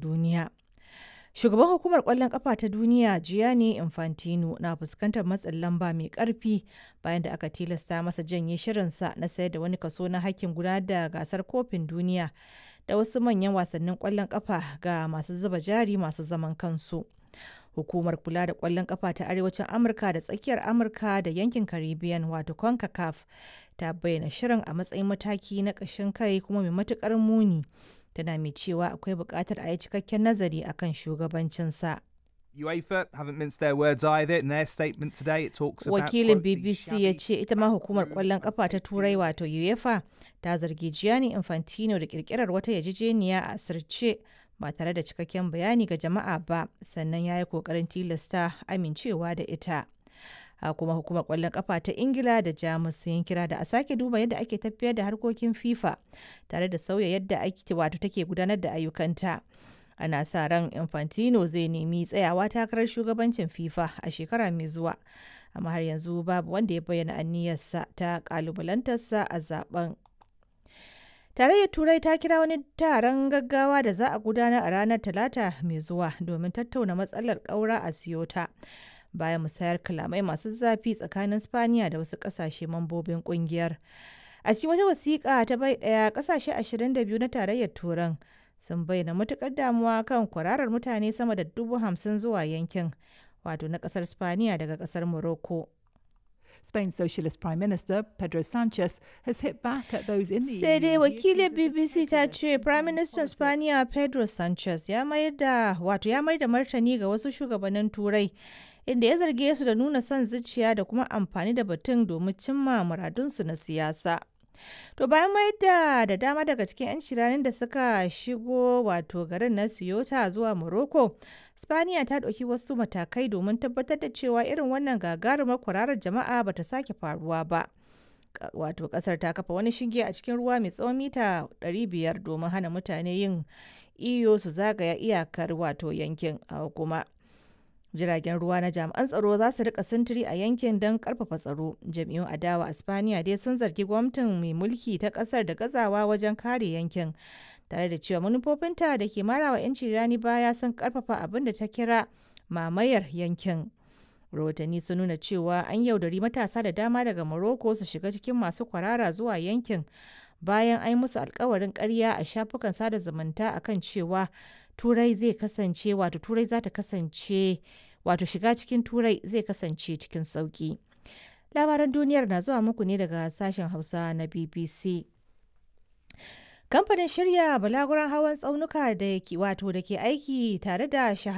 duniya. Shugaban hukumar ƙwallon ƙafa ta duniya Gianni Infantino na fuskantar matsin lamba mai ƙarfi bayan da aka tilasta masa janye shirinsa na sayar da wani kaso na hakkin gudanar da gasar kofin duniya da wasu manyan wasannin ƙwallon ƙafa ga masu zuba jari masu zaman kansu. Hukumar kula da ƙwallon ƙafa ta Arewacin Amurka da Tsakiyar Amurka da yankin Caribbean wato CONCACAF ta bayyana shirin a matsayin mataki na ƙashin kai kuma mai matuƙar muni. Tana mai cewa akwai buƙatar a yi cikakken nazari akan shugabancinsa. UEFA haven't minced their words either. In their statement today, it talks about Wakilin quote, "the BBC ya shabby ce ita ma hukumar ƙwallon ƙafa ta Turai wato UEFA ta zargi Gianni Infantino da ƙirƙirar wata yarjejeniya a asirce ba tare da cikakken bayani ga jama'a ba sannan ya yi ƙoƙarin tilasta amincewa da ita. a kuma hukumar kwallon kafa ta ingila da jamus sun kira da a sake duba yadda ake tafiyar da harkokin fifa tare da sauya yadda ake wato take gudanar da ayyukanta ana sa ran infantino zai nemi tsayawa takarar shugabancin fifa a shekara mai zuwa amma har yanzu babu wanda ya bayyana aniyarsa ta kalubalantarsa a zaben Tarayyar Turai ta kira wani taron gaggawa da za a gudanar a ranar Talata mai zuwa domin tattauna matsalar ƙaura a Siyota. Bayan musayar kalamai masu zafi tsakanin Spaniya da wasu ƙasashe mambobin ƙungiyar. A cikin wata wasiƙa ta bai ɗaya ƙasashe 22 na tarayyar Turan sun bayyana matuƙar damuwa kan kwararar mutane sama da dubu hamsin zuwa yankin, wato na ƙasar Spaniya daga ƙasar Morocco. Spain's Socialist Prime Minister Pedro Sanchez has hit back at those in the Sai dai EU wakilin accused of BBC ta prejudice ce Prime Minister politics. Spaniya Pedro Sanchez ya mayar da wato ya mayar da martani ga wasu shugabannin Turai inda ya zarge su da nuna son zuciya da kuma amfani da batun domin cimma muradunsu na siyasa. To bayan mayar da da dama daga cikin 'yan shiranin da suka shigo wato garin na Ceuta zuwa Morocco, Spaniya ta ɗauki wasu matakai domin tabbatar da cewa irin wannan gagarumar kwararar jama'a bata sake faruwa ba. Ka- wato kasar ta kafa wani shinge a cikin ruwa mai tsawon mita 500 domin hana mutane yin iyo su zagaya iyakar wato yankin a kuma jiragen ruwa na jami'an tsaro za su rika sintiri a yankin don karfafa tsaro jami'un adawa a spaniya dai sun zargi gwamnatin mai mulki ta kasar da gazawa wajen kare yankin tare da cewa manufofinta da ke marawa 'yanci rani baya sun karfafa abin da ta kira mamayar yankin rahotanni sun nuna cewa an yaudari matasa da dama daga Morocco su shiga cikin masu kwarara zuwa yankin bayan an yi musu alkawarin karya a shafukan sada zumunta akan cewa turai zai kasance wato turai za ta kasance wato shiga cikin turai zai kasance cikin sauki labaran duniyar na zuwa muku ne daga sashen hausa na bbc kamfanin shirya balaguran hawan tsaunuka da ke wato da ke aiki tare da shahara